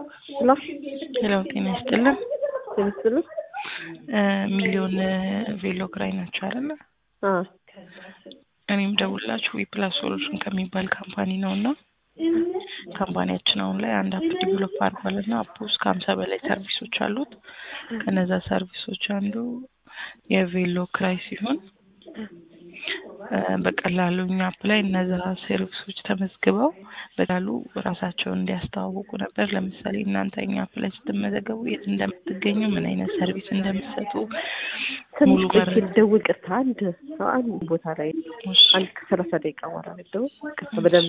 ሄሎ ሄሎ ጤና ይስጥልን። ምስሉ እ ሚሊዮን ቬሎ ግራኝ ናቸው አይደለ? እኔም ደውላችሁ ዊፕላስ ሶሉሽን ከሚባል ካምፓኒ ነው እና ካምፓኒያችን አሁን ላይ አንድ አፕ ዲቨሎፕ አድርጓል እና አፕ ውስጥ ከሀምሳ በላይ ሰርቪሶች አሉት። ከነዛ ሰርቪሶች አንዱ የቬሎ ክራይ ሲሆን እ በቀላሉ እኛ አፕ ላይ እነዛ ሰርቪሶች ተመዝግበው በቀላሉ ራሳቸውን እንዲያስተዋውቁ ነበር። ለምሳሌ እናንተ እኛ አፕ ላይ ስትመዘገቡ የት እንደምትገኙ፣ ምን አይነት ሰርቪስ እንደምትሰጡ ሙሉ ትንሽ በር ቆይቼ ልደውል። ቅርታ አንድ አንድ ቦታ ላይ እሺ። አንድ ከሰላሳ ደቂቃ በኋላ ልደውል። ቅርታ በደንብ